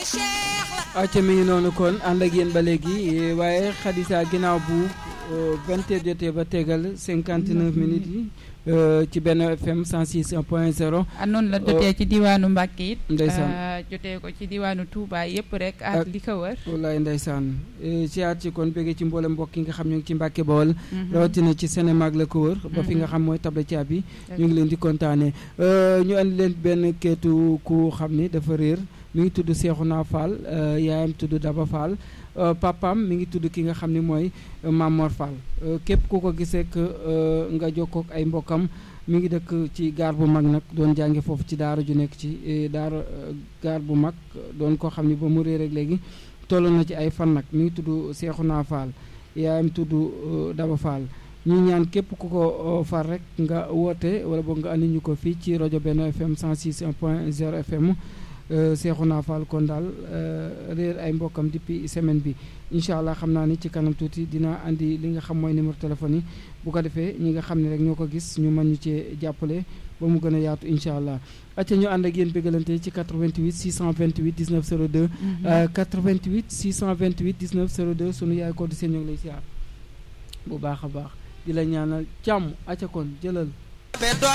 acca mi ngi noonu kon ànd ak yéen ba léegi waaye xadisa ginnaaw bu vingt heures jotee ba tegal cinquante neuf minutes yi ci benn FM 106 point 0. ah noonu la jotee ci diwaanu Mbacke it. ndeysaan jotee ko ci diwaanu Touba yëpp rek ak li ko wër. wallaay ndeysaan siyaat ci kon bëggee ci mboolem mbokk yi nga xam ñu ngi ci Mbacke Bawol. rawatina ci Sénémag la ko wër. ba fi nga xam mooy table caabi ñu ngi leen di kontaanee ñu andi leen benn keetu ku xam ni dafa réer. mi ngi tudd Seexuna Fall yaayam tudd Daba Fall papaam mi ngi tudd ki nga xam ni mooy Mamor Fall képp ku ko gisee que nga jokkoo ak ay mbokkam mi ngi dëkk ci gaar bu mag nag doon jànge foofu ci daara ju nekk ci daara gaar bu mag doon koo xam ni ba mu réer rek léegi toll na ci ay fan nag mi ngi tudd Seexuna Fall yaayam tudd Daba Fall ñu ñaan képp ku ko far rek nga woote wala boog nga andi ñu ko fii ci rajo Benno FM 106 point 0 FM Seexuna Fall kon daal réer ay mbokkam depuis semaine bi incha allah xam naa ni ci kanam tuuti dina andi li nga xam mooy numéro téléphone yi bu ko defee ñi nga xam ne rek ñoo ko gis ñu mën ñu cee jàppale ba mu gën a yaatu incha allah. acca ñu ànd ak yéen bégalante ci 88 628 19 02. 88 628 19 02 sunu yaay ko di seen ñoo ngi lay siyaar bu baax a baax di la ñaanal jàmm acca kon jëlal.